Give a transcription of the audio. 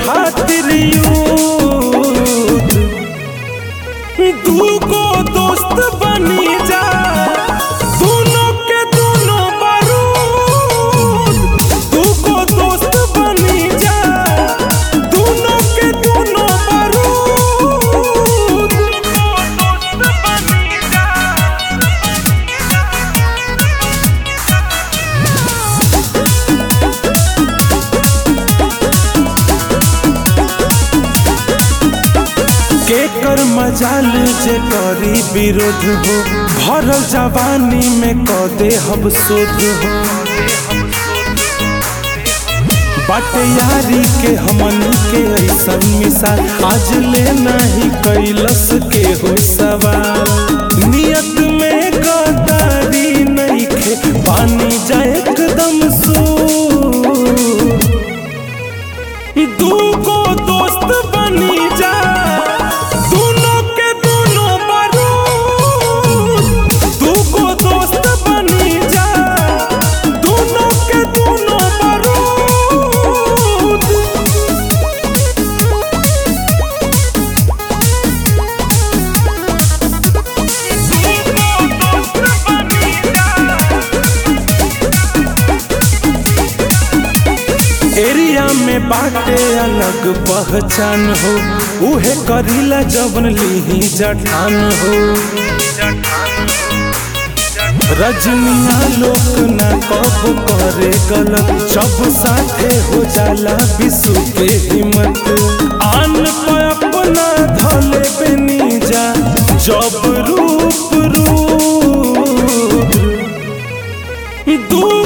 खातिर युद्ध दूगो दोस्त बनी जा दोनों के दोनों बारूद दूगो दोस्त बनी जा दोनों के दोनों बारूद केकर मजाल जे करी विरोध हो भरल जवानी में क दे हम शोध हो बाटे यारी के हमन के ऐसन मिसाल आज ले नहीं कैलस के हो सवाल नियत में गदारी नहीं खे पानी जाए एकदम सू दूगो दोस्त बनी जा दोनों के दोनों बारूद दूगो दोस्त बनी जा दोनों के दोनों बारूद एरिया में बाटे अलग पहचान हो उहे करीला जबन लीही जठान हो रजनिया लोक न कब करे गलत जब साथे हो जाला विशु के हिम्मत आन पे अपना धले बेनी जा जब रूप रूप दू